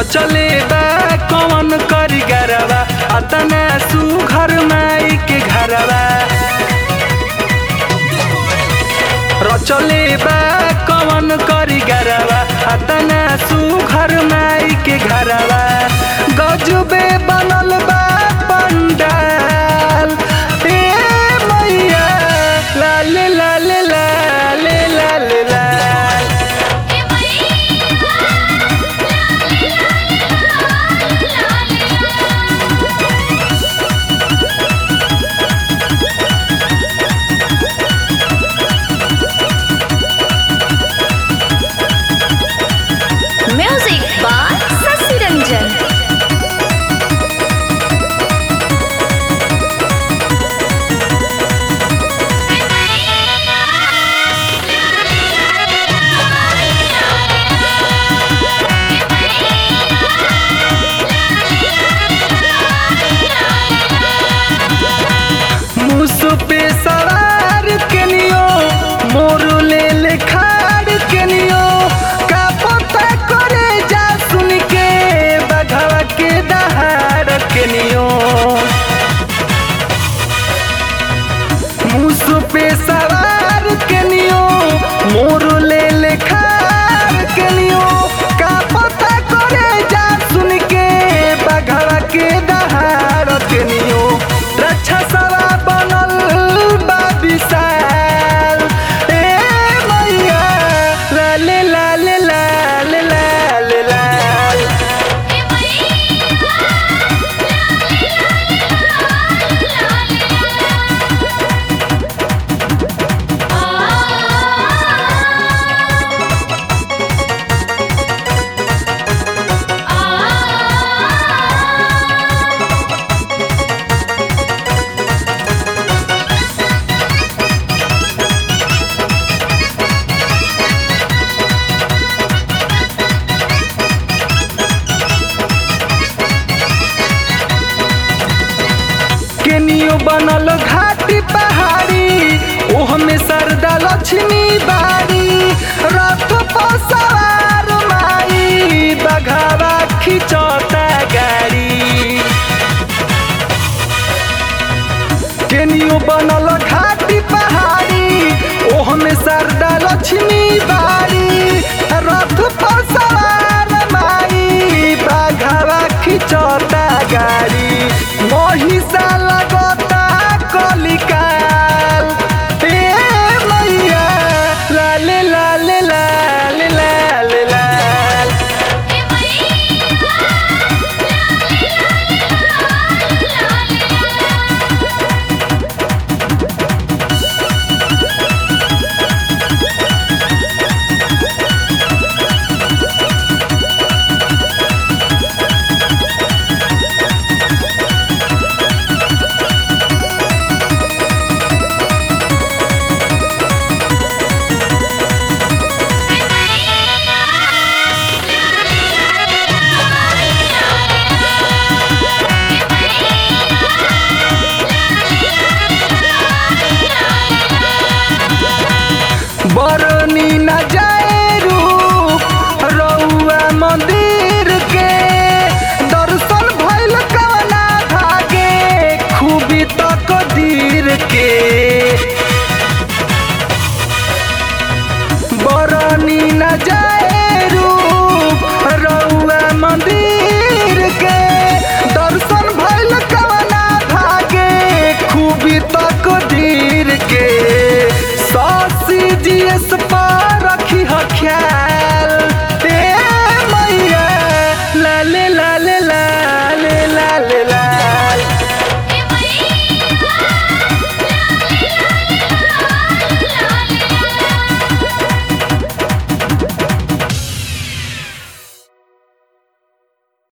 रचले बा कौन करी गरबा अतना सुघर माई के घरवा रचले बा कौन करी गरबा अतना सुघर माई के घरवा गजबे बनल बा पंडाल ए मैया लाल लाल लाल लाल लाल ए मैया लाल लाल म्यूजिक बाय शशि रंजन मुसु पे सवार केनियो मोर ले ले खाड़ केनियो का पता करे जा सुन के बघवा के दहाड़ केनियो मुसु पे सवार केनियो मोर ले ले खाड़ केनियो का पता करे जा सुन के बघवा के दहाड़ केनियो रक्षा सवा बनल बा विशाल ए मैया लाल लाल लाल लाल लाल केनियो बनल घाटी पहाड़ी ओह में सरदा लक्ष्मी बाड़ी रथ पर सवार माई बघावा खिचौता गाड़ी केनियो बनल घाटी पहाड़ी ओह में सरदा लक्ष्मी बाड़ी रथ पर सवार माई बाघावा खिचौता गाड़ी महिषा लगता कलिकाल ए मैया लाल लाल लाल लाल लाल बरनी न जाए रूप रउआ मंदिर के दर्शन भइल कवना भागे खूबी तक दीर के बरनी न